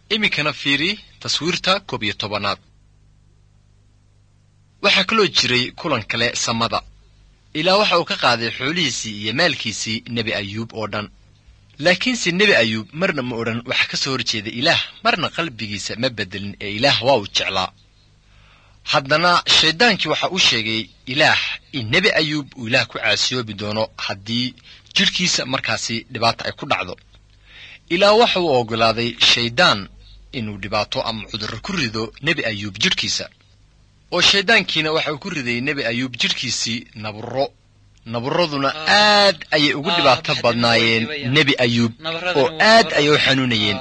iminkana fiiri taswiirta koob iyo tobanaad waxaa kaloo jiray kulan kale samada ilaa waxa uu ka qaaday xoolihiisii iyo maalkiisii nebi ayuub oo dhan laakiinse nebi ayuub marna ma odhan waxa ka soo horjeeda ilaah marna qalbigiisa ma bedelin ee ilaah waa uu jeclaa haddana shayddaankii waxa uu sheegay ilaah in nebi ayuub uu ilaah ku caasiyoobi doono haddii jidhkiisa markaasi dhibaata ay ku dhacdo ilaa waxa uu oggolaaday shayddaan inuu dhibaato ama cudurro ku rido nebi ayuub jidhkiisa oo shayddaankiina waxa uu ku riday nebi ayuub jidhkiisii naburro naburraduna aad ayay ugu dhibaato badnaayeen nebi ayuub oo aad ayay u xanuunayeen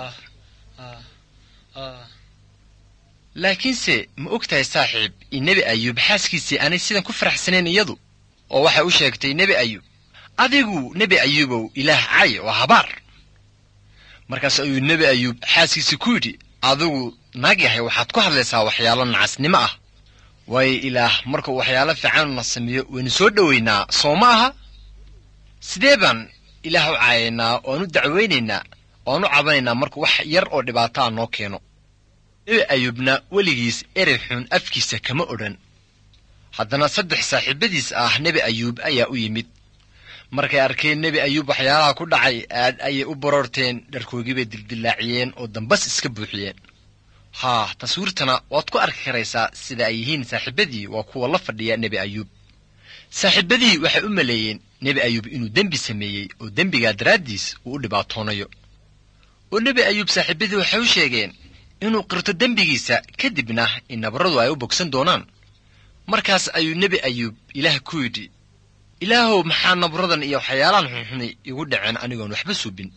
laakiinse ma og tahay saaxiib in nebi ayuub xaaskiisii aanay sidan ku faraxsanayn iyadu oo waxay u sheegtay nebi ayuub adigu nebi ayuubow ilaah cay waa habaar markaas ayuu nebi ayuub xaaskiisii ku yidhi adigu naag yahay waxaad ku hadlaysaa waxyaalo nacasnimo ah waayo ilaah markuu waxyaalo fiicanuna sameeyo waynu soo dhowaynaa soo ma aha sidee baan ilaah u caayaynaa oan u dacwaynaynaa oan u cabanaynaa markuu wax yar oo dhibaataa noo keeno nebi ayuubna weligiis erey xun afkiisa kama odhan haddana saddex saaxiibadiis ah nebi ayuub ayaa u yimid markay arkeen nebi ayuub waxyaalaha ku dhacay aad ayay u baroorteen dharkoogiibay dildillaaciyeen oo dambas iska buuxiyeen haa taswiirtana waad ku arki karaysaa sida ay yihiin saaxiibadii waa kuwa la fadhiya nebi ayuub saaxiibadii waxay u maleeyeen nebi ayuub inuu dembi sameeyey oo dembigaa daraaddiis uu u dhibaatoonayo oo nebi ayuub saaxiibadii waxay u sheegeen inuu qirto dembigiisa kadibna in nabarradu ay u bogsan doonaan markaas ayuu nebi ayuub ilaah ku yidhi ilaahow maxaa nabaradan iyo waxyaalahan xunxuni igu dhaceen anigoon waxba suubin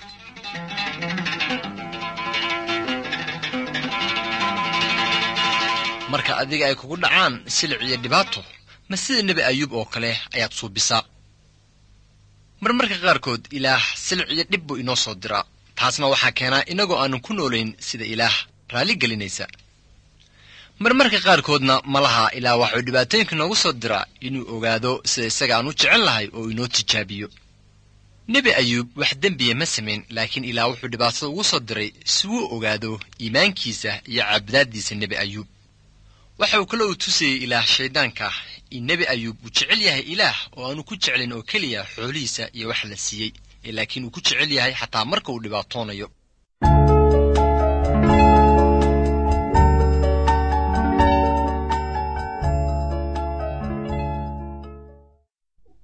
marka adiga ay kugu dhacaan silic iyo dhibaato ma sida nebi ayuub oo kale ayaad suubisaa marmarka qaarkood ilaah silic iyo dhib buu inoo soo diraa taasna waxaa keenaa inagoo aanan ku noolayn sida ilaah raalli gelinaysa marmarka qaarkoodna malaha ilaa waxuu dhibaatooyinka noogu soo diraa inuu ogaado sida isaga aan u jecel lahay oo inoo tijaabiyo nebi ayuub wax dembiya ma samayn laakiin ilaah wuxuu dhibaatada ugu soo diray si uu ogaado iimaankiisa iyo caabudaaddiisa nebi ayuub waxa uu kale uu tusayey ilaah shayddaanka in nebi ayuub uu jecel yahay ilaah oo aanu ku jeclin oo keliya xoolihiisa iyo wax la siiyey ee laakiin uu ku jecel yahay xataa marka uu dhibaatoonayo